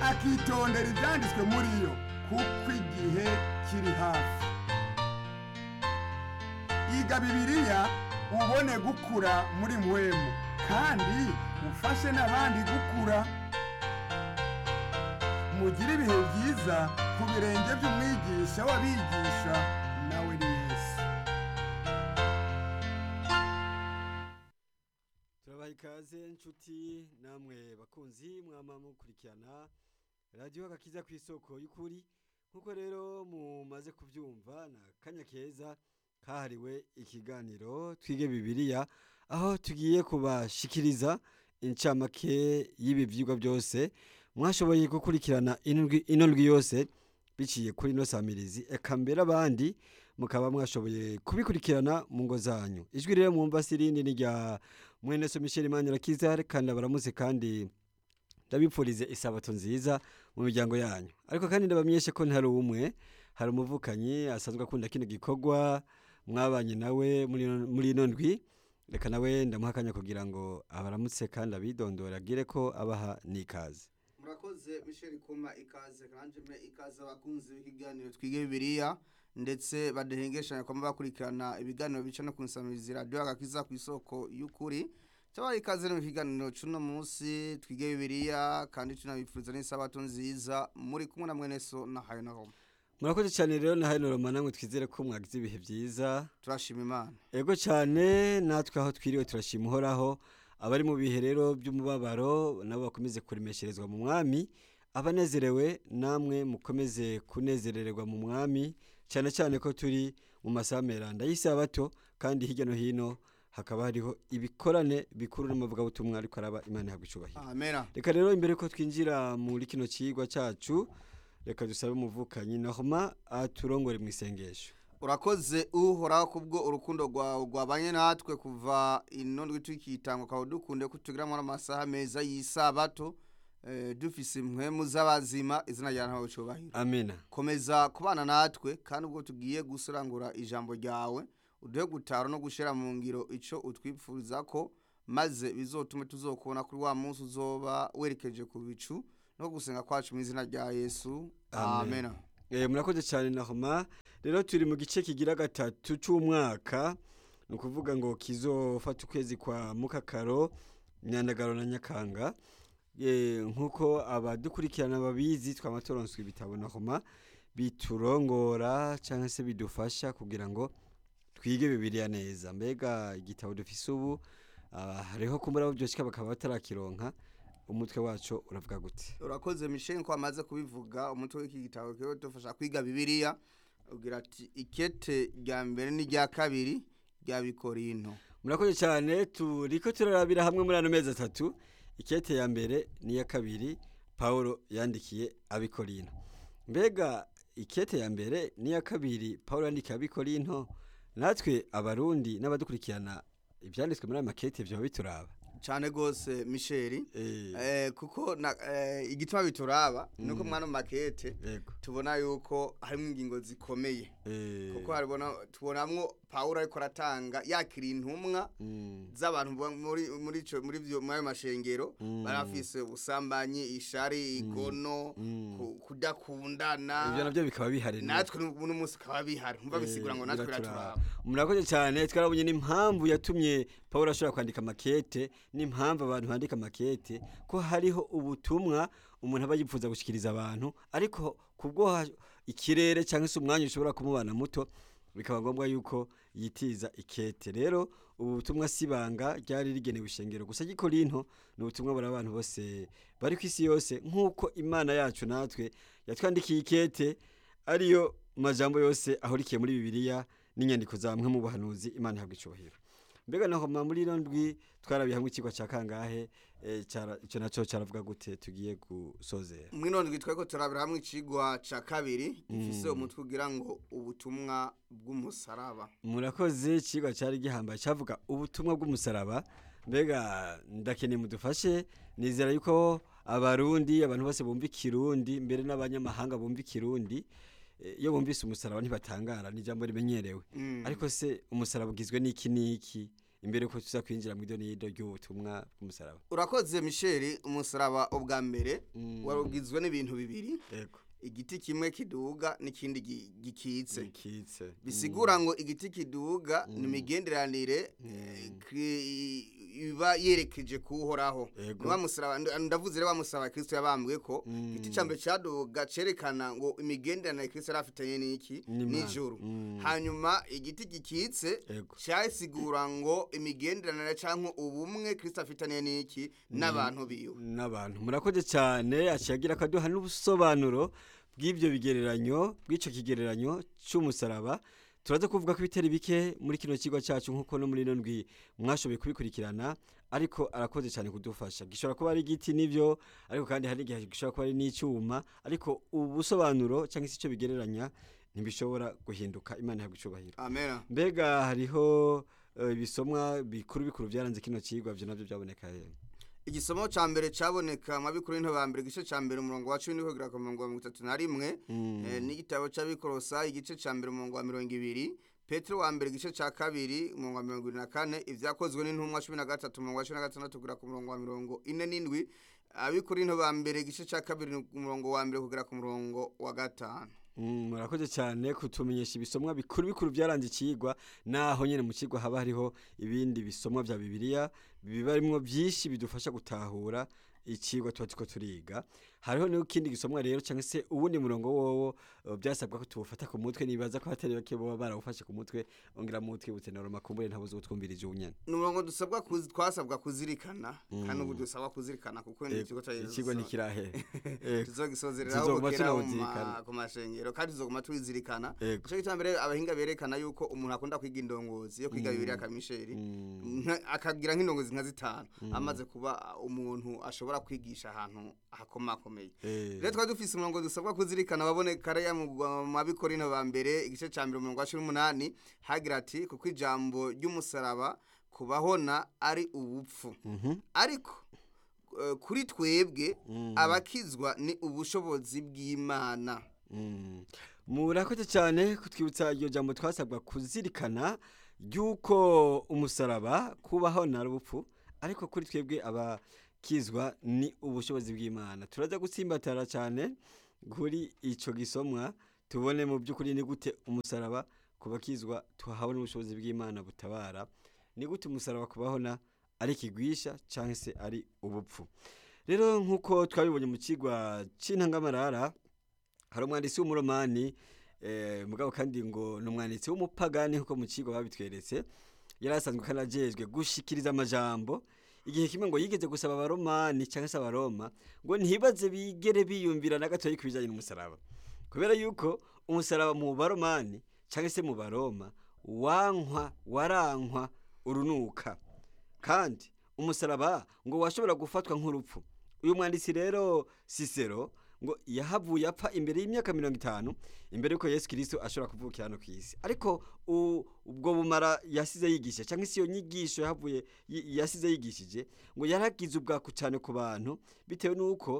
akitondera ibyanditswe muri yo kuko igihe kiri hafi iga bibiliya ubone gukura muri mwemu kandi ufashe n'abandi gukura mugire ibihe byiza ku birenge by'umwigisha w'abigisha nawe ni yesu turabaha ikaze nshuti namwe bakunzi mwama mukurikirana radiyo agakiza ku isoko y'ukuri nk'uko rero mumaze kubyumva ni akanya keza kahariwe ikiganiro twige bibiliya aho tugiye kubashikiriza incamake y'ibi byigwa byose mwashoboye gukurikirana indwi- ino ndwi yose biciye kuri ino samirizi eka mbere abandi mukaba mwashoboye kubikurikirana mu ngo zanyu ijwi rero mwumva si irindi ni rya mwene so michel manyirakizare kandi abaramutse kandi ndabipfurize isabato nziza mu miryango yanyu ariko kandi ndabamenyeshe ko ntari umwe hari umuvukanyi asanzwe akunda kino gikorwa mwabanye nawe muri ino- muri ino ndwi reka nawe ndamuha akanya kugira ngo abaramutse kandi abidondore agire ko abaha n'ikaze murakoze michel kuma ikaze kandi me ikaze abakunzi b'ikiganiro twige bibiliya ndetse badahengeshanya kwamba bakurikirana ibiganiro bica no kunsamiriza radiyo agakiza ku isoko y'ukuri cyabaye ikaze mu kiganiro cy'uno munsi twige bibiliya kandi tunabifuriza n'isabato nziza muri kumwe na mwene so na hayo na homa murakoze cyane rero na hano roma namwe twizere ko mwagize ibihe byiza turashima imana ego cyane natwe aho twiriwe turashima uhoraho abari mu bihe rero by'umubabaro nabo bakomeze kuremesherezwa mu mwami abanezerewe namwe mukomeze kunezerererwa mu mwami cyane cyane ko turi mu masaha meranda y'isabato kandi hirya no hino hakaba hariho ibikorane bikuru n'amavugabutumwa ariko araba imana ihabwa icubahiro amena reka rero imbere ko twinjira muri kino kigwa cyacu reka dusabe umuvukanyi nahoma aturongore mu isengesho urakoze uhoraho kubwo urukundo rwawe rwabanye natwe kuva ino ndwi tukitanga ukaba dukunde kutugiramwo n'amasaha meza y'isabato eh, dufise impwemu z'abazima izina rya ntawe cubahiro amina komeza kubana natwe kandi ubwo tugiye gusurangura ijambo ryawe uduhe gutara no gushira mu ngiro ico utwipfuriza ko maze bizotume tuzokubona kuri wa munsi uzoba werekeje ku bicu no gusenga kwacu mu izina rya yesu Amen. amena Eh, murakoze cyane nahoma rero turi mu gice kigira gatatu cy'umwaka ni ukuvuga ngo kizofata ukwezi kwa mukakaro nyandagaro na nyakanga Eh, nk'uko abadukurikirana babizi twama turonswe ibitabo nahoma biturongora cyangwa se bidufasha kugira ngo twige bibiliya neza mbega igitabo dufise ubu ah, hariho kumbura abo byoshika bakaba batarakironka umutwe wacu uravuga gute urakoze michel ko amaze kubivuga umutwe w'iki gitabo kiba dufasha kwiga bibiliya ugira ati ikete rya mbere n'irya kabiri rya bikorinto murakoze cyane turiko turarabira hamwe muri ano mezi atatu ikete ya mbere n'iya kabiri paul yandikiye abikorino mbega ikete ya mbere n'iya kabiri paul yandikiye abikorino natwe abarundi n'abadukurikirana ibyanditswe muri ayo makete vyoba bituraba cyane rwose michel Eh, Eh, kuko na, eh, igituma bituraba nuko mwana makete yego tubona yuko harimo ingingo zikomeye Eh, kuko haribona tubonamwo Pawulo ariko aratanga yakira intumwa mm, z'abantu bo muri muri ico muri byo muri ayo mashengero Mm. barafise ubusambanyi ishari igono mm. ku- kudakundana ivyo navyo bikaba bihari natwe uno munsi kaba bihari umva bisigura ngo natwe biraturaba murakoze cyane twarabonye n'impamvu yatumye paul ashobora kwandika makete n'impamvu abantu bandika makete ko hariho ubutumwa umuntu aba yifuza gushyikiriza abantu ariko kubwo ha- ikirere cyangwa se umwanya ushobora kumubana muto bikaba ngombwa yuko yitiza ikete rero ubu butumwa si ibanga ryari rigenewe ishengero gusa gikorinto ni ubutumwa buri abantu bose bari ku isi yose nk'uko imana yacu natwe yatwandikiye ikete ariyo majambo yose ahurikiye muri bibiliya n'inyandiko za mwe mu buhanuzi imana ihabwa icubahiro mbega naho ma muri ino ndwi twarabiye hamwe ikigwa cya kangahe eh, cara- ico naco caravuga gute tugiye gusozera mwino ndwi tweko turabira hamwe icigwa ca kabiri gifise umutwe ugira ngo ubutumwa bw'umusaraba murakoze ikigwa cyari gihambaye cyavuga ubutumwa bw'umusaraba mbega ndakeneye mudufashe nizera yuko abarundi abantu bose bumva ikirundi mbere n'abanyamahanga bumva ikirundi eh, iyo bumvise umusaraba ntibatangara ni ijambo rimenyerewe Mm. ariko se umusaraba ugizwe n'iki n'iki imbere yuko tuza kwinjira mu idonido ry'ubutumwa bw'umusaraba urakoze michel umusaraba ubwa mbere Mm. wari ugizwe n'ibintu bibiri yego igiti kimwe kiduga n'ikindi gi- gikitse zikitse bisigura ngo igiti kiduga ni imigenderanire eh, ki- iba yerekeje kuhoraho Yego. Ni wa musaraba nda- ndavuze rero wa musaraba kristo yabambwe ko Mm. igiti cya mbere cyaduga cerekana ngo imigenderanire kristo yari afitanye n'iki N'Imana. n'ijuru Mm. hanyuma igiti gikitse Yego. cyasigura ngo imigenderanire cyangwa ubumwe kristo afitanye n'iki n'abantu biwe n'abantu murakoze cyane aciye agira akaduha n'ubusobanuro bw'ibyo bigereranyo bw'icyo kigereranyo cy'umusaraba turaza kuvuga ko ibitari bike muri kino kigo cyacu nk'uko no muri ino ndwi mwashoboye kubikurikirana ariko arakoze cyane kudufasha gishobora kuba ari igiti n'ibyo ariko kandi hari igihe gishobora kuba ari n'icyuma ariko ubusobanuro cyangwa se icyo bigereranya ntibishobora guhinduka imana ihabwa icyubahiro amena mbega hariho eh, ibisomwa bikuru bikuru byaranze kino kigwa byo nabyo byaboneka he igisomo cya mbere cyaboneka mu bikuru ba mbere igice cya mbere umurongo wa cumi n'ihogera ku murongo wa mirongo itatu na rimwe Mm. Eh, n'igitabo cy'abikorosa igice cya mbere umurongo wa mirongo ibiri petero wa mbere igice cya kabiri umurongo wa mirongo irindwi na kane ibyakozwe n'intumwa cumi na gatatu umurongo wa cumi na gatandatu kugera ku murongo wa mirongo ine n'indwi abikorinto ba mbere igice cya kabiri umurongo wa mbere kugera ku murongo wa gatanu Mm, murakoze cyane kutumenyesha ibisomwa bikuru bikuru byaranze ikigwa naho nyine mu kigwa haba hariho ibindi bisomwa bya bibiliya biba arimo byinshi bidufasha gutahura ikigwa tuba turiko turiga hariho n'ikindi gisomwa rero cyangwa se uwundi murongo wowo eh, byasabwa ko tuwufata ku mutwe nibaza ko hatari bake baba barawufashe ku mutwe ongera mutwe butenera makumbure ntabuze utwumvirije unyene ni umurongo dusabwa kuzi- twasabwa kuzirikana kandi ubu dusaba kuzirikana kuko ni Eh, ikigo cya ikigo ntikirahe Eh, tuzogisozereraho Tuzoguma bukera mu tunawuzirikana. ma- ku mashengero kandi tuzoguma tubizirikana Yego. ico gituma mbere abahinga berekana yuko umuntu akunda kwiga indongozi yo kwiga bibiri akamisheri Mm. nka- akagira nk'indongozi nka zitanu amaze kuba umuntu ashobora kwigisha ahantu hakomakomeye Eh, rero twari dufise umurongo dusabwa kuzirikana waboneka raya mu mabikorino ba mbere igice ca mbere umurongo wa cumi n'umunani hagira ati kuko ijambo ry'umusaraba kubahona ari ubupfu mhm. ariko eh, kuri twebwe Mm. abakizwa ni ubushobozi bw'imana Mm. murakoze cyane kutwibutsa iryo jambo twasabwa kuzirikana ry'uko umusaraba kubaho na rupfu ariko kuri twebwe abakizwa ni ubushobozi bw'imana turaza gutsimbatara cyane kuri icyo gisomwa tubone mu by'ukuri ni gute umusaraba ku bakizwa tuhabona ubushobozi bw'imana butabara ni gute umusaraba kubahona ari ikigwisha cyangwa se ari ubupfu rero nk'uko twabibonye mu kigwa cy'intangamarara hari umwanditsi w'umuromani eh, mugabo kandi ngo ni umwanditsi w'umupagani nk'uko mu kigo babitweretse yari asanzwe kandi ajejwe gushikiriza amajambo igihe kimwe ngo yigeze gusaba abaromani cyangwa se abaroma ngo ntibaze bigere biyumvira na gatoya ku bijyanye n'umusaraba kubera yuko umusaraba mu baromani cyangwa se mu baroma wankwa warankwa urunuka kandi umusaraba ngo washobora gufatwa nk'urupfu uyu mwanditsi rero sisero ngo yahavuye apfa imbere y'imyaka mirongo itanu imbere y'uko yesu kirisito ashobora kuvukira hano ku isi ariko u- ubwo bumara yasize yigisha cyangwa se iyo nyigisho yahavuye yi- yasize yigishije ngo yaragize ubwaku cyane ku bantu bitewe n'uko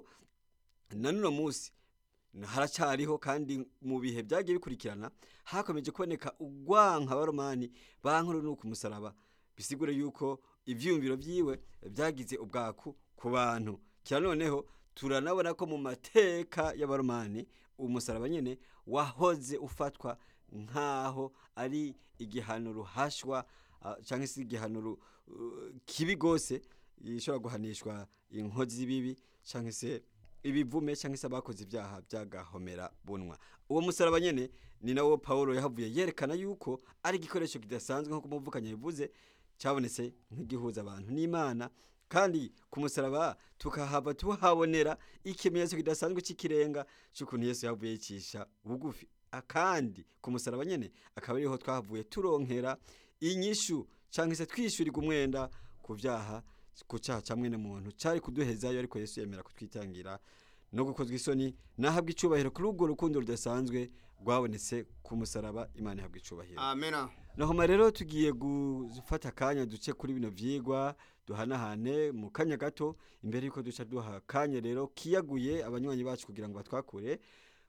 na n'uno munsi haracyariho kandi mu bihe byagiye bikurikirana hakomeje kuboneka ugwanka abaromani bankuru n'uko umusaraba bisigure yuko ivyiyumviro vyiwe byagize ubwaku ku bantu kira noneho turanabona ko mu mateka y'abaromani umusaraba nyene wahoze ufatwa nk'aho ari igihano ruhashwa ah, canke se igihano ru- uh, kibi gose gishobora guhanishwa inkozi z'ibibi canke se ibivume cyangwa se abakoze ibyaha byagahomera bunwa uwo musaraba nyene ni nawo Paulo yahavuye yerekana yuko ari igikoresho kidasanzwe nk'uko umuvukanye bivuze cyabonetse nk'igihuza abantu n'Imana kandi ku musaraba tukahava tuhabonera ikimenyetso kidasanzwe cy'ikirenga cy'ukuntu Yesu yavuye yicisha bugufi A- kandi ku musaraba nyene akaba ariho twahavuye turonkera inyishu cyangwa se twishyurirwa umwenda ku byaha ku cyaha cya mwene muntu cyari kuduhezayo ariko Yesu yemera kutwitangira no gukozwa isoni nahabwa icubahiro kuri urwo rukundo rudasanzwe rwabonetse ku musaraba imana ihabwa icubahiro amena nahoma rero tugiye gufata akanya duce kuri bino vyigwa duhanahane mu kanya gato imbere yuko duca duha akanya rero kiyaguye abanywanyi bacu kugira ngo batwakure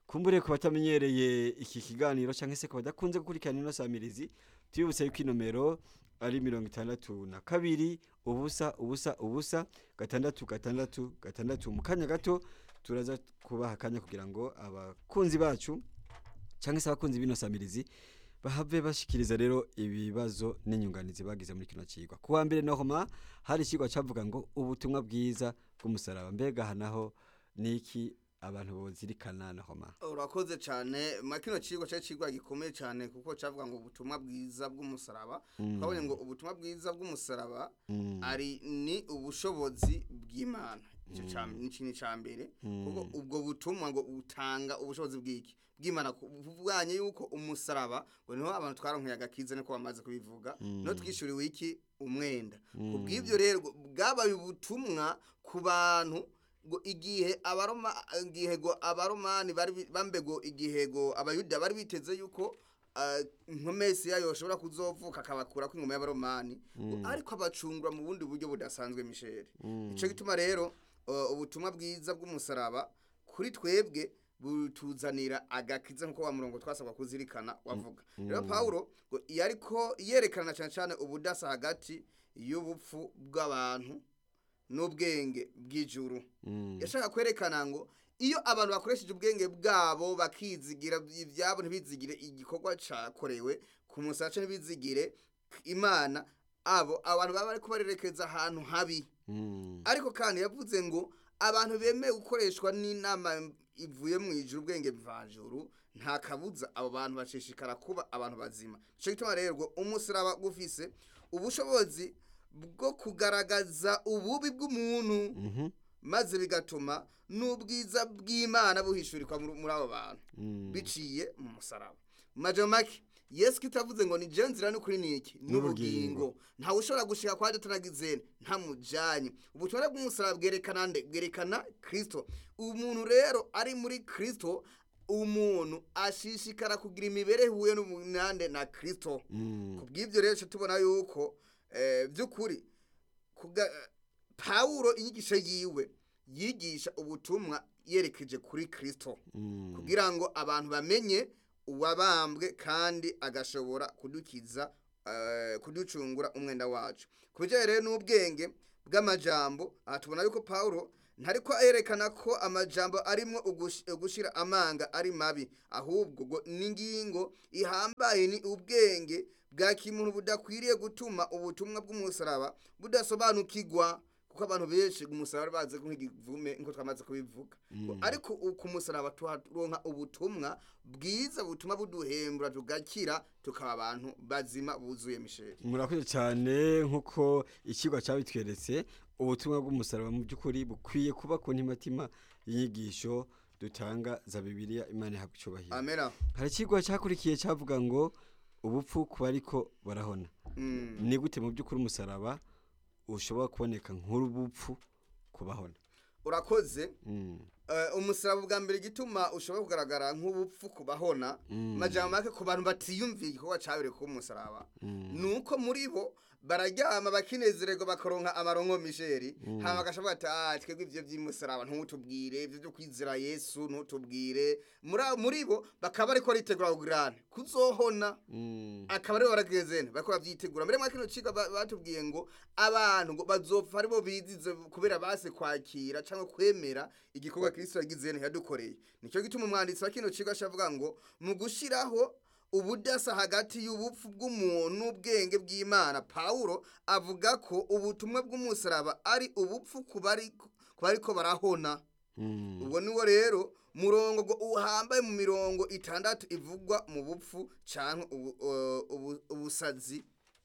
kumbure ku batamenyereye iki kiganiro cyangwa se ku badakunze gukurikirana ino samirizi tubibutse yuko inomero ari mirongo itandatu na kabiri ubusa ubusa ubusa gatandatu gatandatu gatandatu mu kanya gato turaza kubaha akanya kugira ngo abakunzi bacu cyangwa se abakunzi b'ino samirizi bahave bashikiriza rero ibibazo n'inyunganizi bagize muri kino kigwa ku wa mbere nohoma hari ikigwa cyavuga ngo ubutumwa bwiza bw'umusaraba mbega aha naho ni iki abantu bozirikana nohoma urakoze cyane muri kino kigo cyari kigwa gikomeye cyane kuko cyavuga ngo ubutumwa bwiza bw'umusaraba twabonye ngo ubutumwa bwiza bw'umusaraba Mm. ari ni ubushobozi bw'imana icyo cya- ni ikintu cya mbere kuko ubwo butumwa ngo butanga ubushobozi bw'iki bw'imana buvanye yuko umusaraba ngo niho abantu twaronkeye agakiza niko bamaze kubivuga no twishyuriwe iki umwenda ku bw'ibyo rero ngo bwabaye ubutumwa ku bantu ngo igihe abaroma igihe ngo abaromani bari bi- bambego igihe ngo abayuda bari biteze yuko ah, inkomesi yayo yoshobora kuzovuka akabakura ko ingoma y'abaromani ngo ariko abacungura mu bundi buryo budasanzwe misheri icyo gituma rero uh, ubutumwa bwiza bw'umusaraba kuri twebwe butuzanira agakiza nkuko wa murongo twasabwa kuzirikana wavuga rero pawulo ngo iyo ariko yerekana cyane cyane ubudasa hagati y'ubupfu bw'abantu n'ubwenge bw'ijuru yashaka kwerekana ngo iyo abantu bakoresheje ubwenge bwabo bakizigira ibyabo ntibizigire igikorwa cyakorewe ku musace ntibizigire imana abo abantu baba bari kubarerekeza ahantu habi Mm. ariko kandi yavuze ngo abantu bemeye gukoreshwa n'inama ivuye mu ijuru ubwenge mvanjuru nta kabuza abo bantu bashishikara kuba abantu bazima nicyo gituma rero ngo umusaraba gufise ubushobozi bwo kugaragaza ububi bw'umuntu Mhm. maze bigatuma n'ubwiza bw'imana buhishurikwa muri muri abo bantu Mm. biciye mu musaraba mu majambo make yesu kitavuze ngo ni je nzira n'ukuri niki n'ubugingo ntawe ushobora gushika kwa datanagize ntamujanye ubutumwa bw'umusaraba bwerekana nde bwerekana kristo umuntu rero ari muri kristo umuntu ashishikara kugira imibereho ihuye n'umunande na kristo Mm. ku bw'ibyo rero tuca tubona yuko eh, by'ukuri kuga- pawulo inyigisho yiwe yigisha ubutumwa yerekeje kuri kristo Mm. kugira ngo abantu bamenye uwabambwe kandi agashobora kudukiza eh, kuducungura umwenda wacu ku bijyanye rero n'ubwenge bw'amajambo aha tubona yuko pawulo ntariko yerekana ko amajambo arimo ugushyira amanga ari mabi ahubwo ngo n'ingingo ihambaye ni ubwenge bwa kimuntu budakwiriye gutuma ubutumwa bw'umusaraba budasobanukirwa kuko abantu benshi umusaraba bazi nk'igivume nk'uko twamaze kubivuga Ngo ariko ku musaraba tuharonka ubutumwa bwiza butuma buduhembura tugakira tukaba abantu bazima buzuye misheri murakoze cyane nk'uko ikigo cyabitweretse ubutumwa bw'umusaraba mu by'ukuri bukwiye kuba ku ntimatima y'inyigisho dutanga za bibiliya imana ihabwa icyubahiro amena hari ikigo cyakurikiye cyavuga ngo ubupfu ku bariko barahona Mm. ni gute mu by'ukuri umusaraba ushobora kuboneka nk'urubupfu ku bahona urakoze Mm. Eh, umusaraba bwa mbere igituma ushobora kugaragara nk'ubupfu ku bahona majambo make ku bantu batiyumviye igikorwa cyabereye ku musaraba nuko muri bo bararyama bakinezererwa bakaronka amaronko misheri hama bagashavuga ati ah twebwe ivyo vy'umusaraba ntutubwire ivyo vyo kwizera yesu ntutubwire muri abo- muri bo bakaba bariko baritegura kugirana kuzohona Mm. akaba aribo baragezene bariko bavyitegura mbere mwa kino ciga ba- batubwiye ngo abantu ngo bazopfa aribo bizize kubera base kwakira cyangwa kwemera igikorwa kristo yagizene yadukoreye nicyo gituma umwanditsi wa kino cigo ashavuga ngo mu gushiraho ubudasa hagati y'ubupfu bw'umuntu n'ubwenge bw'imana pawulo avuga ko ubutumwa bw'umusaraba ari ubupfu ku bari- ku bariko barahona Mm. ubwo niwo rero murongo ngo uhambaye mu mirongo itandatu ivugwa mu bupfu canke ubu- uh, ubu- ubusazi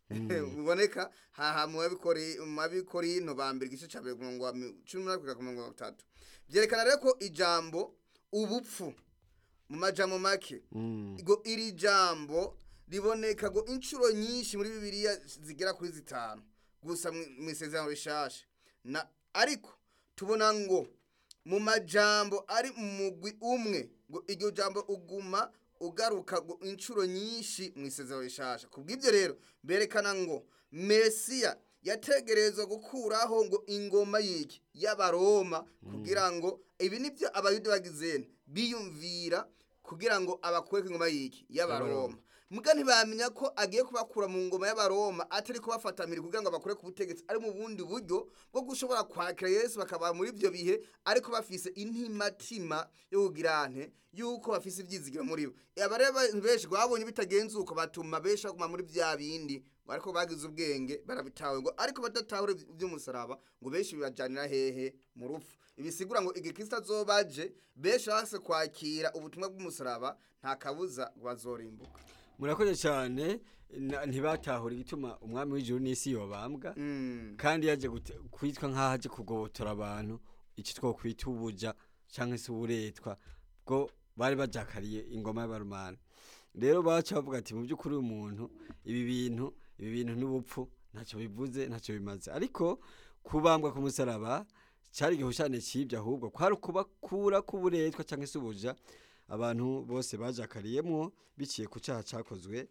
buboneka haha mu babikori- mu babikorino ba mbere igice ca mbere ku murongo wa mi- cumi n'umunani kugera ku murongo wa gatatu vyerekana rero ko ijambo ubupfu mu majambo make Mm. ngo iri jambo riboneka ngo inshuro nyinshi muri bibiliya zigera kuri zitanu gusa mu- mu isezerano rishasha na ariko tubona ngo mu majambo ari mu mugwi umwe ngo iryo jambo uguma ugaruka ngo inshuro nyinshi mu isezerano rishasha ku bw'ibyo rero berekana ngo mesiya yategerezwa gukuraho ngo ingoma y'iki y'abaroma kugira ngo ibi nibyo abayuda bagizene biyumvira kugira ngo abakure ku ngoma y'iki y'abaroma muga ntibamenya ko agiye kubakura mu ngoma y'abaroma atari kubafatamira kugira ngo abakure ku butegetsi ari mu bundi buryo bwo gushobora kwakira yesu bakaba muri ibyo bihe ariko bafise intimatima yo kugira ante yuko bafise ibyizigiro muri bo aba rero abantu benshi ngo babonye bitagenze uko batuma benshi baguma muri bya bindi ngo ariko bagize ubwenge barabitawe ngo ariko badatahure iby'umusaraba ngo benshi bibajyanira hehe mu rupfu ibisigura ngo igihe kristo azobaje benshi base kwakira ubutumwa bw'umusaraba nta kabuza ngo bazorimbuka murakoze cyane na- ntibatahura igituma umwami w'ijuru n'isi yobambwa Mm. kandi yaje gute- kwitwa nk'aho aje kugobotora abantu icyo twokwita ubuja cyangwa se uburetwa bwo bari bajakariye ingoma y'abarumana rero baca bavuga ati mu by'ukuri uyu muntu ibi bintu ibi bintu n'ubupfu ntacyo bivuze ntacyo bimaze ariko kubambwa ku musaraba cyari igihushane cy'ibyo ahubwo kwari ukubakura k'uburetwa cyangwa se ubuja abantu bose bajakariyemo biciye ku cyaha cyakozwe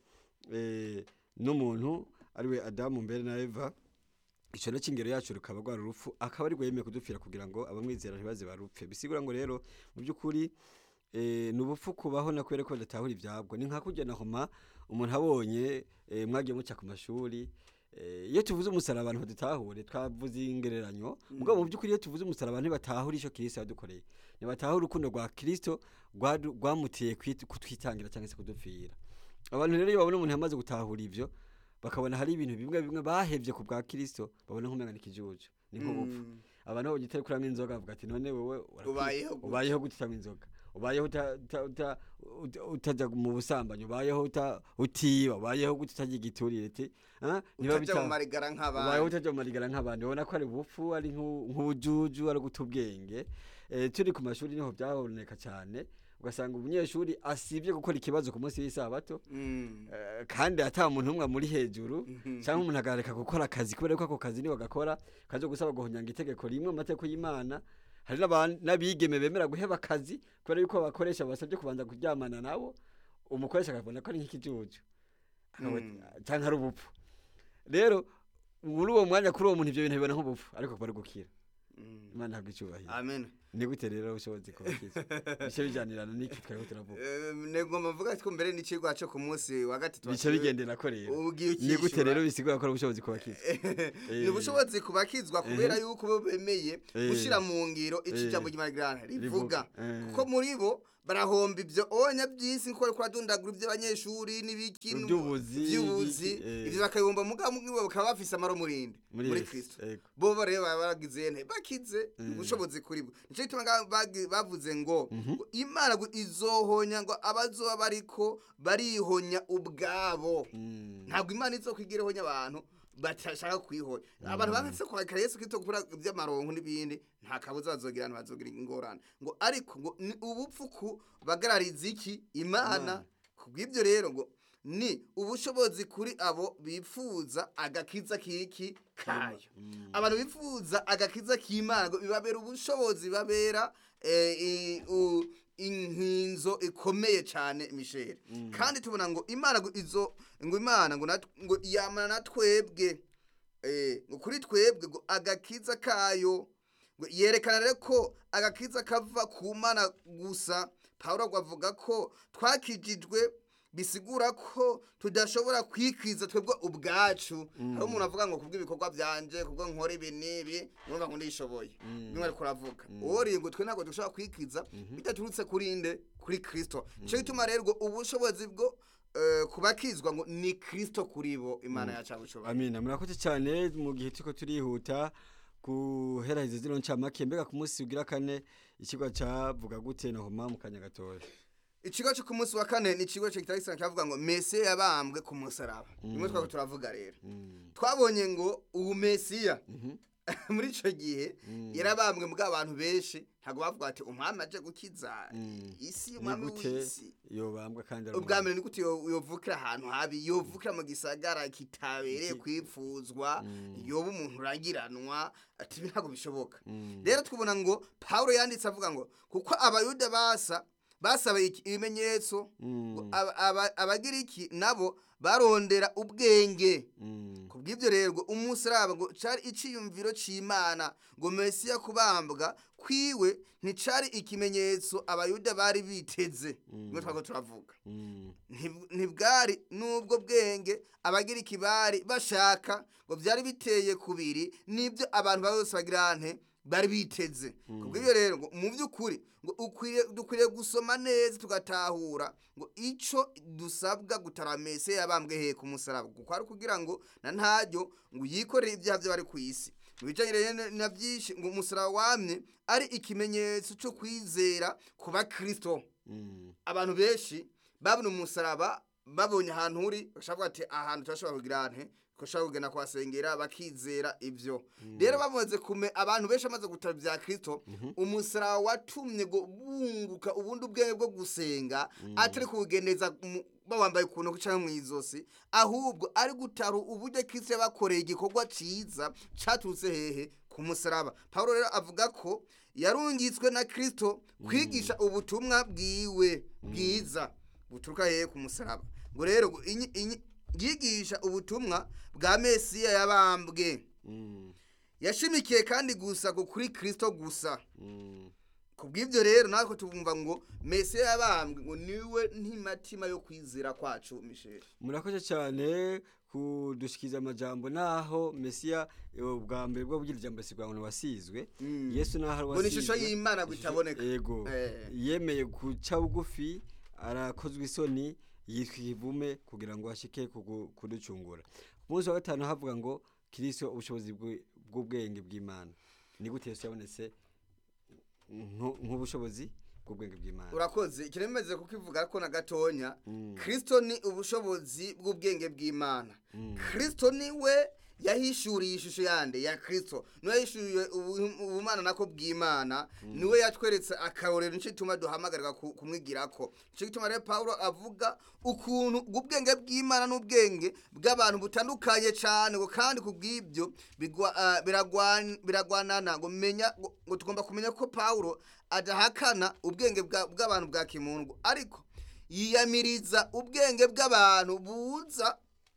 eh, n'umuntu ariwe adamu mbere na eva icyo na cy'ingero yacu rukaba rwari urupfu akaba ari yemeye kudupfira kugira ngo abamwizera ntibaze barupfe bisigura ngo rero mu by'ukuri eh, ni ubupfu kubaho na kubera ko badatahura ibyabwo ni nka kujya na homa umuntu abonye eh, mwagiye muca ku mashuri eh, iyo tuvuze umusaraba abantu badutahure twavuze ingereranyo mugabo mu by'ukuri iyo tuvuze umusaraba ntibatahura icyo kirisito yadukoreye ntibatahura urukundo rwa kirisito rwadu- rwamuteye kwit- kutwitangira cyangwa se kudupfira abantu rero iyo babona umuntu yamaze gutahura ibyo bakabona hari ibintu bimwe bimwe bahevye ku bwa kirisito babona nk'umenga ni ikijuju ni nk'ubupfu Mm. abantu babonye utari kuranywa inzoga bavuga ati none wowe urakwi- Ubayeho gute?" ubayeho gute utanywa inzoga ubayeho uta- uta- uta- uta- utajya mu busambanyi ubayeho uta- utiba ubayeho gute utajya igiturire ti ah, niba utaja mu bita- marigara ubayeho nk'abandi utajya mu marigara nk'abandi ubona ko ari ubupfu ari nk'u- nk'ubujuju ari guta ubwenge Eh, turi ku mashuri niho byaboneka cyane ugasanga umunyeshuri asibye gukora ikibazo ku munsi w'isabato Mm. Eh, kandi ata muntu umwe muri hejuru Mhm. cyangwa umuntu agareka gukora akazi kubera ko ako kazi niwe gakora kaje gusaba guhonyanga itegeko rimwe mu mategeko y'Imana hari n'aban- n'abigeme bemera guheba akazi kubera yuko abakoresha basabye kubanza kuryamana nabo umukoresha akabona ko ari nk'ikijuju Akaba- Mm. cyangwa ari ubupfu rero muri uwo mwanya kuri uwo muntu ibyo bintu bibona nk'ubupfu ariko kuba ari gukira Mm. imana ntabwo icyubahiro amen ni gute rero ubushobozi kubakiza bice bijyanirana n'iki twariho turavuga Eh, nego mvuga ko mbere n'ikigwa cyo ku munsi wa gatatu bice bigendera ko rero ugiye ni gute ukishyura. rero bisigura ko ari ubushobozi kubakiza ni ubushobozi kubakizwa kubera yuko bo bemeye Eh. gushyira mu ngiro Eh. iki jambo ry'imana rivuga Rivuga. Eh. kuko muri bo barahomba ibyo onya by'isi nko bariko baradundagura iby'abanyeshuri n'ibiki Iby'ubuzi, by'ubuzi ibiki, eh. ibyo bakabibomba mugabo mugabo bakaba bafise amaro murindi Muri muri Yesu, kristo yego. bo rero baba baragize nte bakize ubushobozi kuri bwo nicyo gituma nga- bagi- bavuze ngo ngo imana ngo izohonya ngo abazoba bariko barihonya ubwabo Mm. ntabwo imana izokwigira ihonya abantu batashaka kwihonya abantu banditse kwakira yesu kristo gukora iby'amaronko n'ibindi nta kabuza bazogira abantu bazogira ingorane ngo ariko ngo ni ubupfu ku bagarariza iki imana kubw'ibyo rero ngo ni ubushobozi kuri abo bifuza agakiza kiki kayo abantu bifuza agakiza k'imana ngo bibabera ubushobozi babera eh, i- u- inkinzo ikomeye cyane misheri kandi tubona ngo imana ngo izo ngo imana ngo nat- ngo yamana na twebwe eh, ngo kuri twebwe ngo agakiza kayo ngo yerekana rero ko agakiza kava ku mana gusa pawulo ngo avuga ko twakijijwe bisigura ko tudashobora kwikiza twebwe ubwacu hari umuntu avuga ngo kubw'ibikorwa byanje kubwo nkora ibi n'ibi numva ngo ndishoboye bimwe ariko uravuga uwo ngo twe ntabwo dushobora kwikiza bidaturutse kuri nde kuri kristo nicyo gituma rero ngo ubushobozi bwo eh, kubakizwa ngo ni kristo kuri bo imana yacu abushoboye amina murakoze cyane mu gihe turiko turihuta guheraheza zino ncamake mbega ku munsi ugira kane ikigo cavuga gute na homa mu kanya gatoya ikigo cyo ku munsi wa kane ni ikigo kitari gisanzwe cyavuga ngo mesiya yabambwe ku musaraba rimwe twaba turavuga rero twabonye ngo ubu mesiya muri icyo gihe yarabambwe mbwa abantu benshi ntabwo bavuga ati umwami aje gukiza isi ni umwami gute w'isi yobambwa kandi ari ubwa mbere ni gute yo- yovukira ahantu habi yovukira mu gisagara kitabereye kwipfuzwa yoba umuntu uragiranwa ati ibi ntabwo bishoboka rero twubona ngo pawulo yanditse avuga ngo kuko abayuda basa basaba iki ibimenyetso ngo aba- aba- abagiriki nabo barondera ubwenge Mm. ku kubw'ibyo rero ngo umusaraba ngo cari iciyumviro c'imana ngo mesiya kubambwa kwiwe nticari ikimenyetso abayuda bari biteze ngo twago turavuga Mm. Ntib- ntibwari n'ubwo bwenge abagira ikibari bashaka ngo byari biteye kubiri n'ibyo abantu bose bagira nte bari biteze kubw'ibyo rero ngo mu by'ukuri ngo ukwiriye dukwiriye gusoma neza tugatahura ngo ico dusabwa gutaramese yabambwe he ku musaraba kuko ari kugira ngo na ntaryo ngo yikorere ibyaha by'abari ku isi mu bijanye rero na- na byinshi ngo umusaraba wamye ari ikimenyetso cyo kwizera ku bakristo Mm. abantu benshi babona umusaraba babonye ahantu uri bashobora ati ahantu turashobora kugira nte dushobora kugenda kuhasengera bakizera ibyo rero bamaze kume abantu benshi bamaze gutara bya kirisito umusaraba watumye ngo bunguka ubundi ubwenge bwo gusenga atari kubugendeza mu- bawambaye ku ntoki cyangwa mu izosi ahubwo ari gutara uburyo kirisito yabakoreye igikorwa cyiza cyaturutse hehe ku musaraba paul rero avuga ko yarungitswe na kirisito kwigisha ubutumwa bwiwe bwiza buturuka hehe ku musaraba ngo rero ngo inyi- inyi- yigisha ubutumwa bwa mesiya yabambwe Mm. yashimikiye kandi gusa ku kuri kirisito gusa Mm. ku bw'ibyo rero natwe tubumva ngo mesiya yabambwe ngo niwe ntimatima yo kwizera kwacu misheri murakoze cyane kudushikiza amajambo naho mesiya eh, ubwa mbere bwo kugira ijambo si ngo wasizwe yesu naho ari ngo ni ishusho y'imana ngo itaboneka yego Eh. yemeye guca bugufi arakozwe isoni yitwa ikivume kugira ngo ashike kugu- kuducungura ku munsi wa gatanu havuga ngo kirisito ubushobozi bw'u- bw'ubwenge bw'imana ni gute yesu yabonetse nku- nk'ubushobozi bw'ubwenge bw'imana urakoze ikiremeze kukivuga ko na gatonya Mm. kirisito ni ubushobozi bw'ubwenge bw'imana Mm. kirisito niwe yahishuriye ishusho yande ya kirisito niwe yahishuriye ubu- ubumana nako bw'imana niwe yatweretse akarorero nicyo gituma duhamagarwa ku- kumwigirako nicyo gituma rero pawulo avuga ukuntu ubwenge bw'imana n'ubwenge bw'abantu butandukanye cyane ngo kandi ku bw'ibyo bigwa- ah, biragwan- biragwanana ngo menya ngo ngo tugomba kumenya ko pawulo adahakana ubwenge bwa- bw'abantu bwa kimuntu ariko yiyamiriza ubwenge bw'abantu buza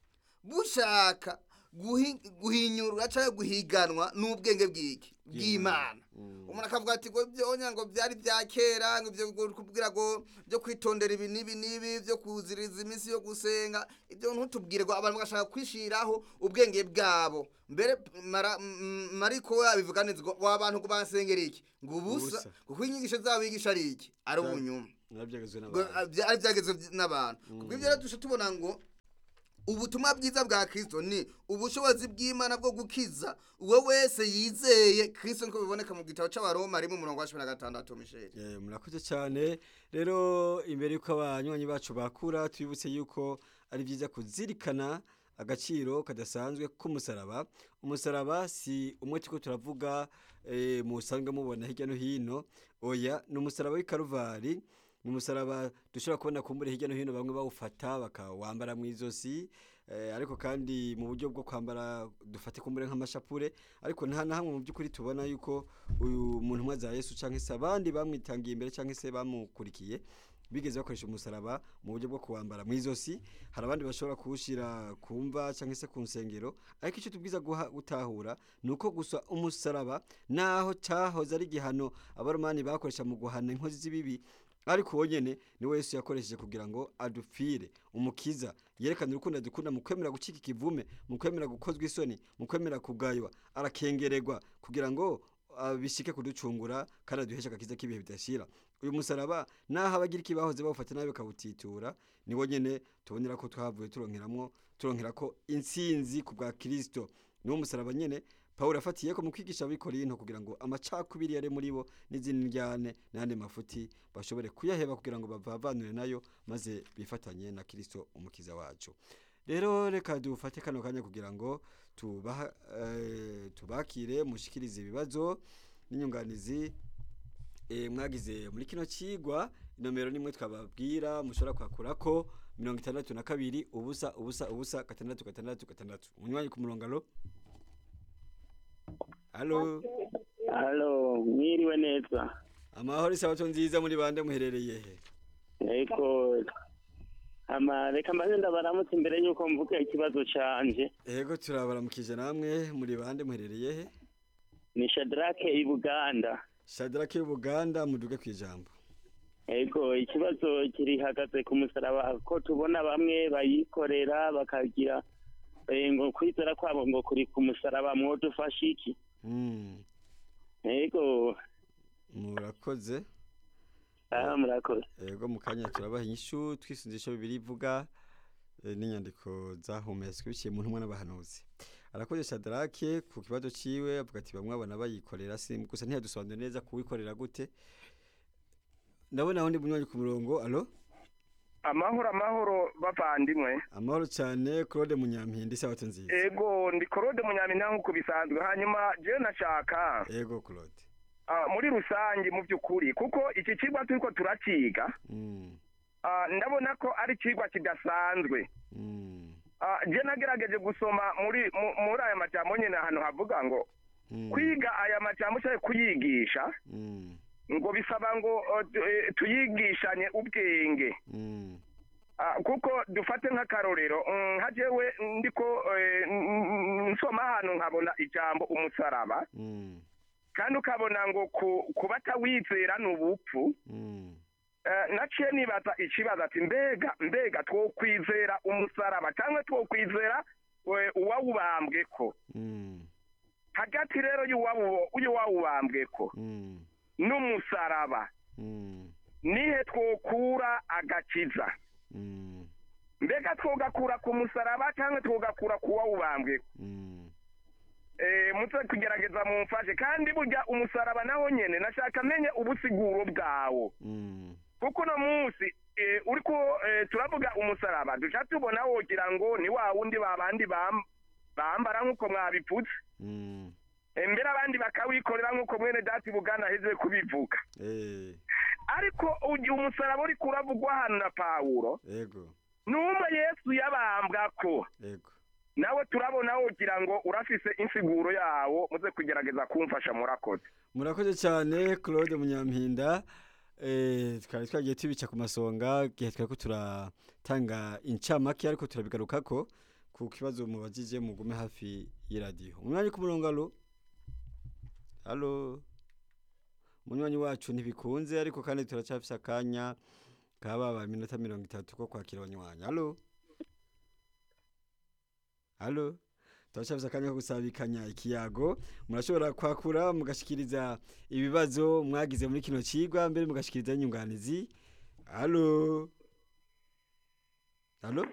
bushaka guhi- guhinyurwa cyangwa guhiganwa n'ubwenge bw'iki bw'imana Mm. umuntu akavuga ati ngo byonya ngo byari bya kera ngo ibyo ngo kubwira ngo byo kwitondera ibi n'ibi n'ibi byo kuziriza iminsi yo gusenga ibyo ntutubwire ngo abantu bagashaka kwishiraho ubwenge bwabo mbere mara- m- mariko we abivuga neza ngo ngo abantu ngo basengera iki ngo ubusa Ubusa. kuko inyigisho zabo bigisha ari iki ari Cyane. ubunyuma narabyagezwe ngo n'abantu ah, bya- ari byageze n'abantu kubwo ibyo rero dushobora tubona ngo ubutumwa bwiza bwa kirisito ni ubushobozi bw'imana bwo gukiza uwo wese yizeye kirisito nk'uko biboneka mu gitabo cy'abaroma rimwe umurongo wa cumi na gatandatu misheri Eh, murakoze cyane rero imbere y'uko abanywanyi bacu bakura tubibutse yuko ari byiza kuzirikana agaciro kadasanzwe k'umusaraba umusaraba si umwe turiko turavuga eh, musanzwe mubona hirya no hino oya ni umusaraba w'ikaruvari ni umusaraba dushobora kubona kumbure hirya no hino bamwe bawufata bakawambara mu izosi eh, ariko kandi mu buryo bwo kwambara dufate kumbure nk'amashapure ariko nta na hamwe mu by'ukuri tubona yuko uyu muntu umwe za Yesu canke se abandi bamwitangiye imbere canke se bamukurikiye bigeze bakoresha umusaraba mu buryo bwo kuwambara mu izosi hari abandi bashobora kuwushira ku mva canke se ku nsengero ariko icyo tubwiza guha- gutahura ni uko gusa umusaraba naho cyahoze ari igihano abaromani bakoresha mu guhana inkozi z'ibibi ariko uwo nyene niwe Yesu yakoresheje kugira ngo adupfire umukiza yerekana urukundo adukunda mu kwemera gucika ikivume mu kwemera gukozwa isoni mu kwemera kugaywa arakengererwa kugira ngo ah, bishike kuducungura kandi aduheshe agakiza k'ibihe bidashira uyu musaraba naho abagira ikibahoze bawufata nabi bakawutitura niwo nyene tubonera ko twavuye turonkeramwo turonkera ko intsinzi ku bwa kirisito niwo musaraba nyene pawulo yafatiye ko mu kwigisha abikorinto kugira ngo amacakubiri yari muri bo n'izindi njyane n'ayandi mafuti bashobore kuyaheba kugira ngo bavavanure nayo maze bifatanye na kirisito umukiza wacu rero reka dufate kano kanya kugira ngo tubaha, eh, tubakire mushikirize ibibazo n'inyunganizi eh, mwagize muri kino cigwa inomero nimwe twababwira mushobora kwakurako mirongo itandatu na kabiri ubusa ubusa ubusa gatandatu gatandatu gatandatu umunywanyi ku murongo alo alo halo mwiriwe neza amahoro isabato nziza muri bande muherereye he ariko ama reka mbanze ndabaramutse imbere y'uko mvuga ikibazo canje Ego turabaramukije namwe muri bande muherereye he? ni shadrake i buganda Shadrake y'Ubuganda muduge kwijambo. ego ikibazo kirihagaze ku musaraba ko tubona bamwe bayikorera bakagira eh, ngo kwizera kwabo ngo kuri ku musaraba mwodufasha iki Mm. ego Murakoze. aha murakoze Ego mu kanya turabaha inyishu twisunze ico bibiri ivuga eh, n'inyandiko zahumetswe biciye mu ntumwa n'abahanuzi. Arakoze Shadrake ku kibazo ciwe avuga ati bamwe abana bayikorera si gusa ntiyadusobanurira neza kuwikorera gute. Ndabona aho ndi bunywanyi ku murongo. Allo? amahoro amahoro bavandimwe Amahoro cyane Claude Munyampindi sabato nziza. ego ndi korode munyaminta nk'uko bisanzwe hanyuma jewe nashaka Ego Claude. ah, muri rusange mu by'ukuri kuko iki kigwa turiko turaciga Mm. ah, ndabona ko ari ikigwa kidasanzwe Mm. Ah, je nagerageje gusoma muri mu- muri aya majambo nyene ahantu havuga ngo Mm. kwiga aya majambo cyangwa kuyigisha Mm. ngo bisaba ngo uh, tu- eh, tuyigishanye ubwenge Mm. Ah, kuko dufate nk'akarorero mm, nka jewe ndiko eh, n- n- nsoma ahantu nkabona ijambo umusaraba Mm. kandi ukabona ngo ku- kuba atawizera ni ubupfu Mm. Eh, naciye nibaza ikibazo ati mbega mbega twokwizera umusaraba cyangwa twokwizera eh, uwawubambweko Mm. hagati rero y'uwawu- y'uwawubambweko Mm. n'umusaraba Mm. nihe twokura agakiza Mm. mbega twogakura ku musaraba cyangwa twogakura ku wawubambweko Mm. eh mutse kugerageza mumfashe kandi burya umusaraba naho nyene nashaka menye ubusiguro bwawo Mm. kuko uno munsi eh, uriko eh, turavuga umusaraba duca tubona wogira ngo ni wa wundi babandi bam, bambara nk'uko mwabipfutse Mm. Eh, mbere abandi bakawikorera nk'uko mwene dati bugana aheze kubivuga Eh. ariko ugiye umusaraba uriko uravugwa hano na pawulo Ego. numva yesu yabambwako Ego. nawe turabona wogira ngo urafise insiguro yawo muze kugerageza kumfasha murakoze Murakoze cyane Claude Munyampinda. Eh twari twagiye tubica ku masonga gihe twari ko turatanga incamake ariko turabigarukako ku kibazo mubajije mugume hafi y'iradiyo. Umwanya ku murongo allo. Allo. Munywanyi wacu ntibikunze ariko kandi turacafise akanya kababa iminota mirongo itatu ko kwakira abanywanyi. Allo. Allo. turacafise akanya ko gusabikanya ikiyago murashobora kwakura mugashikiriza ibibazo mwagize muri kino cigwa mbere mugashikiriza n'inyunganizi alo alo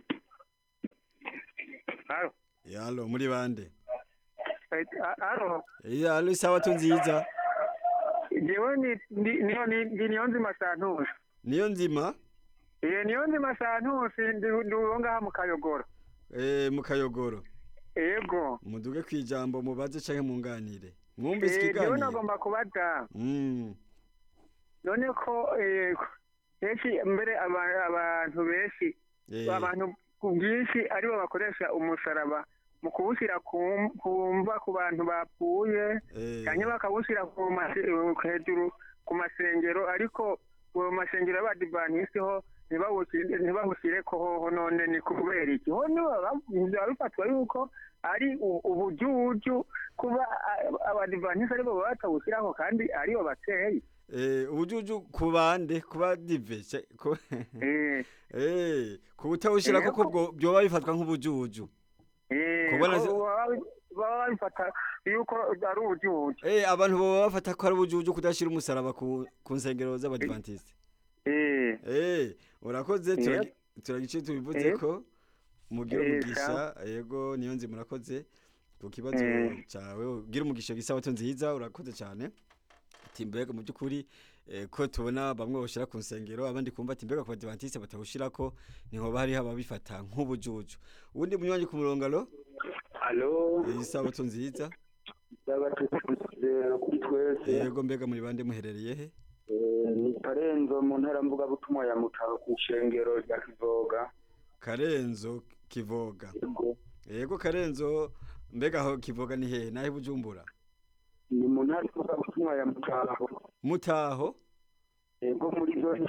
Alo. Ya, alo muri bande Eh, a- alo Ya, alo isabato nziza jewe ni ndi- niyo ni- ndi niyo nzima santusi niyo nzima iye niyo nzima santusi ndi ndi uwo ngaha mu kayogoro eh, mu kayogoro ego muduge kwijambo mubaze canke munganire mwumvise Eh, jewe ikiganiro nagomba kubaza Mm, none ko eh, benshi mbere aba- abantu benshi eh, abantu ku bwinshi aribo bakoresha umusaraba mu kuwushyira ku ku mva ku bantu bapfuye eh, cyangwa bakawushyira ku mase- hejuru ku masengero ariko ku masengero y'abadivanisi ho ntibawushyire- ntibawushyireko hoho none ni kubera iki ho niba biba bifatwa yuko ari u- ubujuju kuba a- abadivanisi aribo baba batawushyiraho kandi aribo bateye eh, ubujuju ku bande kuba dive ce- ku- Eh, eh, ku butawushira Eh, koko bwo- byoba bifatwa nk'ubujuju eh, Kubona ko se- baba baba babifata yuko ari ubujuju Eh, abantu baba bafata ko ari ubujuju kudashira umusaraba ku, ku nsengero z'abadivantiste Eh, Eh, urakoze Eh. turagi- turagice tubivuze Eh. ko mugira Eh, umugisha yego niyo nzi murakoze ku kibazo Eh. cawe ugira umugisha gisabato nziza urakoze cyane ati mbega mu by'ukuri eh, ko tubona bamwe bawushyira ku nsengero abandi kumva ati mbega ku badivantiste batawushyirako nihoba hariho ababifata nk'ubujuju uwundi munywanyi ku murongo alo alo isabato nziza ndabatutse kuri twese yego mbega muri bande muherereye he Eh, ni parenzo mu ntara mvugabutumwa ya mutaro ku ishengero rya kivoga karenzo kivoga Yego. yego karenzo mbega aho kivoga ni hehe nahe bujumbura ni mu ntara mvugabutumwa ya mutaro mutaho yego muri zone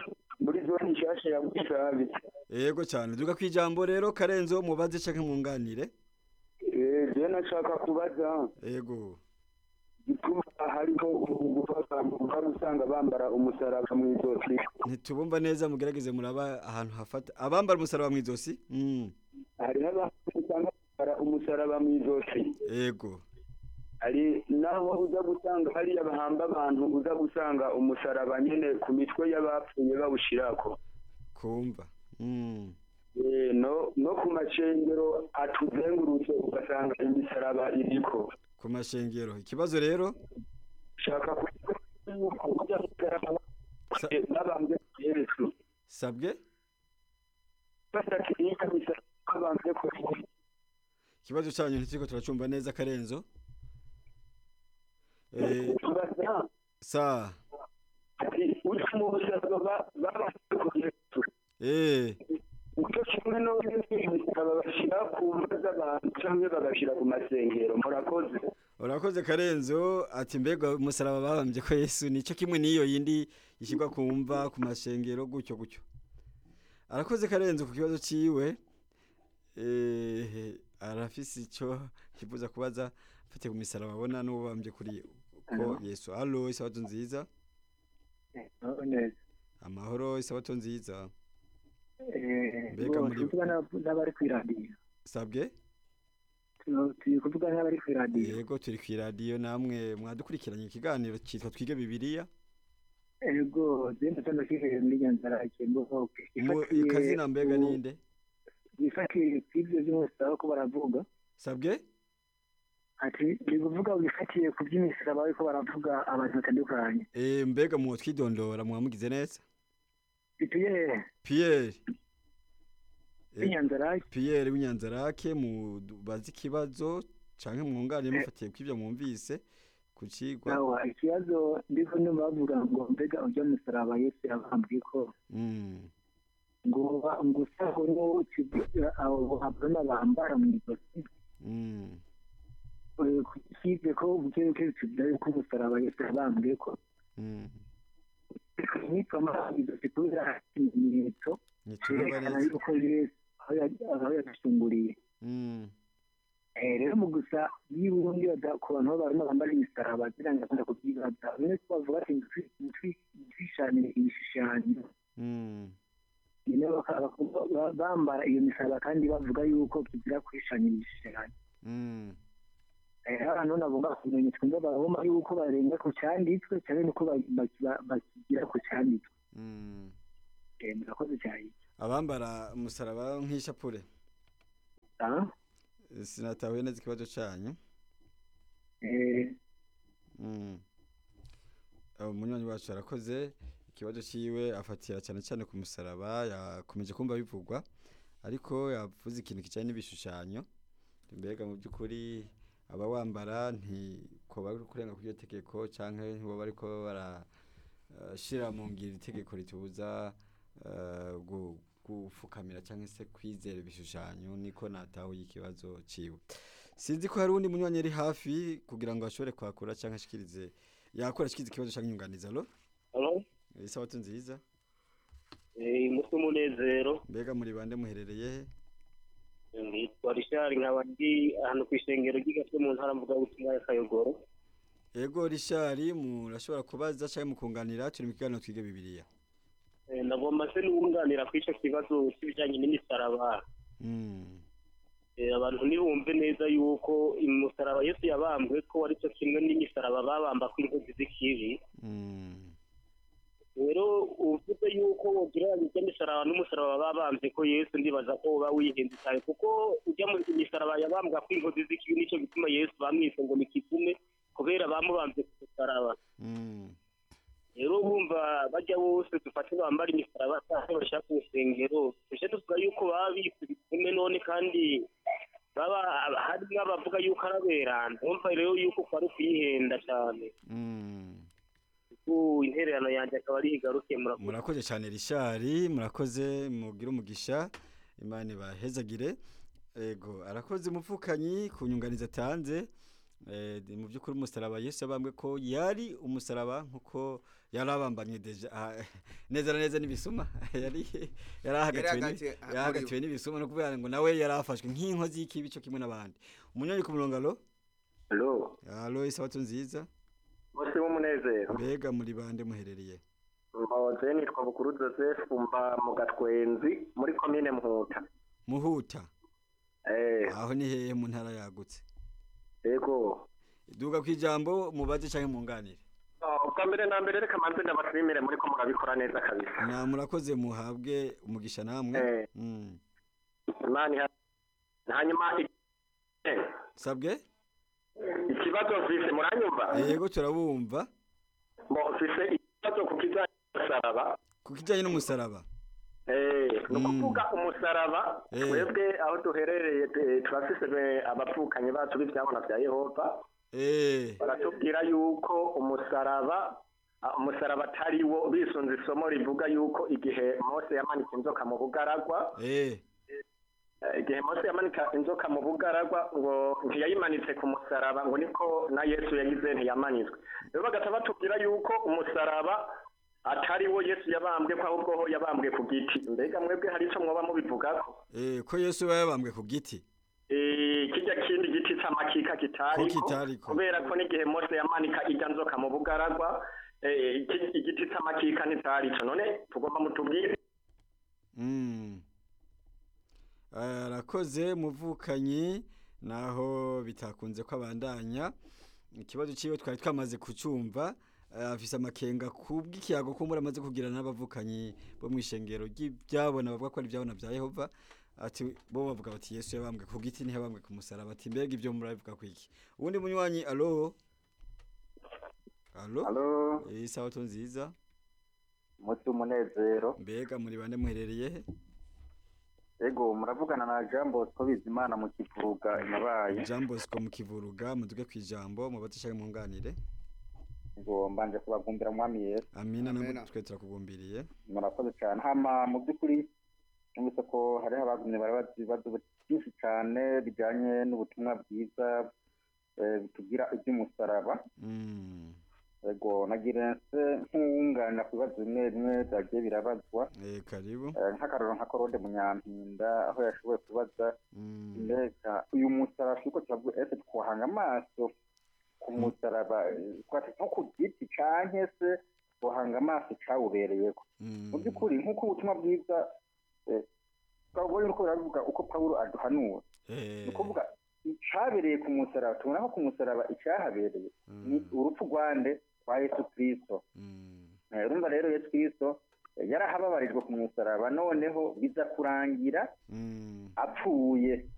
muri zone nshasha ya Busabe yego cyane duga kwijambo rero karenzo mubaze canke mwunganire eh je nashaka kubaza yego gituma hariho gufata ukaba usanga bambara umusaraba mu izosi ntitubumva neza mugerageze muraba ahantu hafata abambara umusaraba mu izosi mm. hariho abantu usanga bambara umusaraba mu izosi yego hari naho uza gusanga hariya bahamba abantu uza gusanga umusaraba nyene ku mitwe y'abapfuye bawushirako kumva mm. Eh, no no ku macengero atuzengurutse ugasanga imisaraba iriko ku mashengero ikibazo rero shaka kujya Sa- babambye yesu sabwe basakiriya misaraba babambye ku ikibazo cyanyu ntituriko turacumva neza karenzo eh, tubaza sa ati uri mu musaraba babambye ku yesu eh, icyo kimwe no imisaraba bashyira ku mva z'abantu cyangwa bagashyira ku masengero murakoze urakoze karenzo ati mbega umusaraba babambye ko yesu nico kimwe n'iyo yindi ishyirwa ku mva ku mashengero gutyo gutyo arakoze karenzo ku kibazo ciwe eh, arafise ico yifuza kubaza afite ku misaraba abona n'uwo bambye kuri ko yesu alo isabato nziza neza amahoro isabato nziza Eh, Mbega bo, muri- turi kuvuga n'ab- n'abari kwiradiyo sabwe Tu- turi kuvuga n'abari kwiradiyo yego turi ku iradiyo namwe mwadukurikiranye ikiganiro cyitwa twige bibiliya ego zenda tano kije muri nyanzara ikembo Mu- kazina mbega ninde bifatiye kw'ivyo vy'umusaraba ko baravuga sabwe ati ni kuvuga bifatiye ku by'imisaraba ariko baravuga abantu batandukanye Eh, mbega mu twidondora mwamugize neza bituye Pierre Eh, b'inyanzara Pierre w'inyanzarake mu bazi ikibazo canke mwunganire mufatiye kw'ivyo mwumvise ku cigwa nawa ikibazo ndiko ndumva bavuga ngo mbega urya musaraba yesu yabambwiye ko Mm, ngo ngo usaho n'uwo abo abrona bambara mu ijosi mm, kize ko ubukebuke tudaye ko umusaraba yesu yabambwiye ko mm. nitwa amazi kubera ikimenyetso Ntiturumva cyerekana neza yuko yesu aho ya- aho yadusunguriye Mm, Eh, rero mu gusa y'ubundi bada- ku bantu b'abantu bambara imisaraba ziranga kunda kubyibaza bimwe ko bavuga ati twishanire ibishushanyo mm, nyine baka- baka- ba- bambara iyo misaraba kandi bavuga yuko kizira kwishanira ibishushanyo mm. Eh, abantu nabumva kumenya twumva barabona yuko barenga ku cyanditswe cyane nuko ba- ba- bakigira ku cyanditswe Mm. Eh, murakoze cyane abambara umusaraba nk'ishapure Ah, sinatahuye neza ikibazo canyu eh, Mm. Abo munywanyi wacu arakoze ikibazo ciwe afatira cyane cyane ku musaraba yakomeje kumva bivugwa ariko yavuze ikintu kijanye n'ibishushanyo mbega mu by'ukuri aba wambara ntiko bari kurenga kuri iyo tegeko canke ntibo bariko barashira mu ngiro itegeko ritubuza eh, gu- gufukamira canke se kwizera ibishushanyo niko natahuye ikibazo ciwe sinzi ko hari undi munywanyi ari hafi kugira ngo ashobore kwakura canke ashikirize yakora ashikirize ikibazo canke inyunganiza alo Halo? isabato nziza Eh, umutwe umunezero mbega muri bande muherereye he nitwa Richard nkaba ndi ahantu ku ishengero ry'igatwe mu ntara mvuga butumwa ya Kayogoro ego rishari murashobora kubaza canke mukunganira turi mu kiganiro twige bibiliya Eh, ndagomba se n'uwunganira kuri ico kibazo c'ibijanye n'imisaraba Mm, Eh, abantu ntibumve neza yuko umusaraba Yesu yabambwe ko ari cyo kimwe n'imisaraba babamba ku inkozi z'ikibi mm, rero uvuze yuko wogereranya ijya misaraba n'umusaraba babambye ko Yesu ndibaza ko uba wihenze cyane kuko ujya mu misaraba yabambwa ku inkozi z'ikibi nicyo gituma Yesu bamwise ngo ni kitume kubera bamubambye ku musaraba mm, rero bumva bajya bose dufate bambara imisaraba cyangwa bashaka urusengero tujye tuvuga yuko baba bise bitume none kandi baba hari n'abavuga yuko araberana bumva rero yuko kwari ukuyihenda cyane mm. ubu intererano yanjye akaba ari igaruke murakoze murakoze cyane rishari murakoze mugire umugisha imana ibahezagire ego arakoze umupfukanyi ku nyunganizi atanze Eh, di- mu by'ukuri umusaraba yesu yabambwe ko yari umusaraba nkuko yari abambanye deja ah, neza na neza n'ibisuma yari yari ahagatiwe ni- ahagatiwe, ah, yari ahagatiwe n'ibisuma no kuvuga ngo nawe yari afashwe nk'inkozi y'ikibi cyo kimwe n'abandi umunyoni ku murongo alo Halo, alo isabato nziza bose w'umunezero. mbega muri bande muherereye Mpoze nitwa Bukuru Joseph mba mu Gatwenzi muri komine Muhuta. muhuta Eh, aho ni hehe mu ntara yagutse yego. duga ku ijambo mubaze canke munganire Oh, Ubwa mbere na mbere reka manze ndabashimire muri ko murabikora neza kabisa. na murakoze muhabwe umugisha namwe Eh. Mm. Imana iha- hanyuma i- eh, sabwe ikibazo mfise muranyumva? yego turabumva Mo mfise ikibazo ku kijanye n'umusaraba. ku kijanye n'umusaraba Eh, ni Mm. ukuvuga umusaraba Eh. twebwe aho duherereye eh, turafise eh, abavukanyi bacu b'ivyabona vya Yehova eh baratubwira yuko umusaraba ah, umusaraba atari wo bisunze isomo rivuga yuko igihe mose yamanika inzoka mu bugaragwa eh eh, igihe mose yamanika inzoka mu bugaragwa ngo ntiyayimanitse ku musaraba ngo niko na yesu yagize ntiyamanitswe rero bagahita batubwira yuko umusaraba atari wo yesu yabambwe ko ahubwo ho yabambwe ku giti mbega mwebwe hari ico mwoba mubivugako eh ko yesu aba yabambwe ku giti Eh, kirya kindi giti c'amakika Ko kitariko kitariko. kubera ko n'igihe mose yamanika irya nzoka mu bugaragwa eh, iki- igiti c'amakika ntitariko none tugomba mutubwire Mm. arakoze muvukanyi naho bitakunze ko abandanya ikibazo ciwe twari twamaze kucumva eh, afise amakenga kubw'ikiyago ko muri amaze kugirana n'abavukanyi bo mw'ishengero ry'ibyabona bavuga ko ari ibyabona bya Yehova ati bo bavuga bati Yesu yabambwe ku giti ntiyabambwe ku musaraba ati mbega ibyo murabivuga ku iki uwundi munywanyi alo alo Halo, eh sabato nziza muti umunezero. mbega muri bande muherereye he Ego, muravugana na Jean Bosco Bizimana mu kivuga imabaye. Jean Bosco mu kivuruga muduge kwijambo mubatishaye munganire Ego, mbanje kubagumbira mwami Yesu. amina Amina. namwe twe turakugumbiriye Murakoze cyane. Hama mu by'ukuri numvise ko hariho abagumye barabaza ibibazo byinshi cyane bijyanye n'ubutumwa bwiza eh, bitubwira iby'umusaraba. Mm, Ego, nagira nse nk'uwunganira ku bibazo bimwe bimwe byagiye birabazwa. eh karibu Eh, nk'akaroro nka Korode Munyampinda aho yashoboye kubaza Mm, mbega uyu musaraba turiko turavuga ese twohanga amaso ku musaraba eh, twati nko ku giti canke se twohanga amaso cawubereyeko mm, mu by'ukuri nk'uko ubutumwa bwiza eh, twabonye uko biravuga uko pawulo aduhanura eh, ni ukuvuga icabereye ku musaraba tubona ko ku musaraba icahabereye ni mm, urupfu rwande rwa yesu kristo mm, Eh, urumva rero yesu kristo eh, yarahababarijwe ku musaraba noneho biza kurangira mm, apfuye